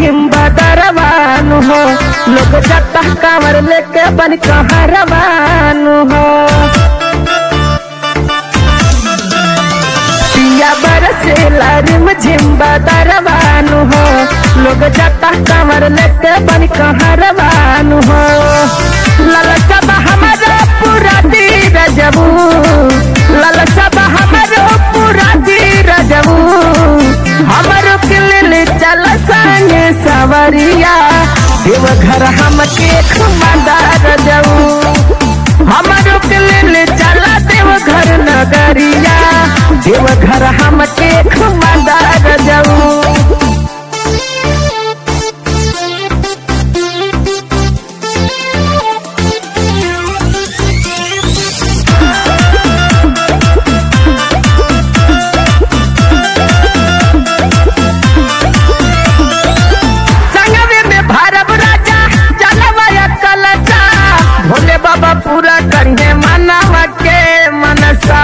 झिम बदरवानु हो लोग जता कांवर लेके बन कहरवानु हो पिया बरसेला रिम झिम बदरवानु हो लोग जता कांवर लेके बन कहरवानु हो ललचा बा हमारा पूरा दीर जबू ललचा बा हमारो पूरा दीर जबू हमारो किलिल चल संगे सवरिया देवघर हमके खुमादार जाऊ हमारो किलिल चल देवघर नगरिया देवघर हमके खुमादार जाऊ संगवे में भारत राजा जलवाया कलसा भोले बाबा पूरा करिए मनवा के मनसा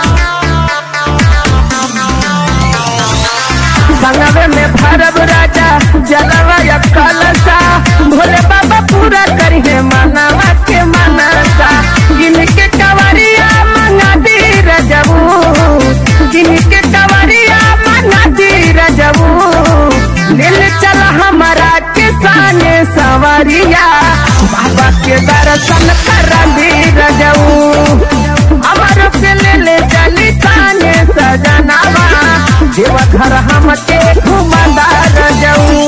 संगवे में भारत राजा जलवाया कलसा भोले बाबा पूरा करिए मनवा के मनसा जिनके कवरिया मंगा दी रजबू जिनके कवरिया मंगा दी रजबू दिल चल हमारा किसान सवरिया बाबा के दर्शन कर दी रजऊ हमारो के ले ले चली ताने सजनावा देवघर हमके घुमदार जाऊ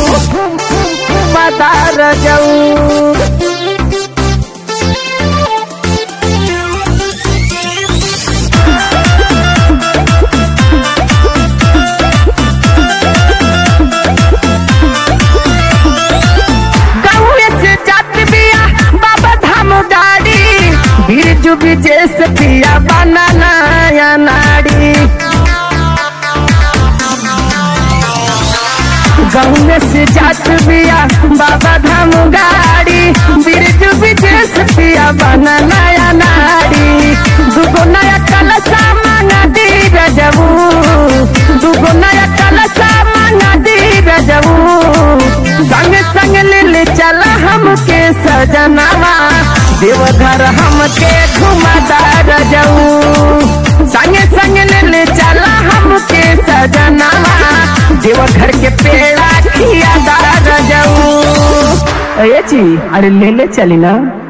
घुमदार जाऊ गौए से जात बिया बाबा धाम गाड़ी बिरजू विजेश पिया बनाना या नाड़ी गौए से जात बिया बाबा धाम गाड़ी बिरजू विजेश पिया बनाना या नाड़ी दुगो नया कलसा मांगा दी रजबू दुगो नया कलसा मांगा दी रजबू संग संग ले चला हमके सजनावा देवघर हमके घुमादार जाऊ संग संग ले चला हमके सजनावा देवघर के पेड़ा खियादार जाऊ अरे जी अरे ले ले चली ना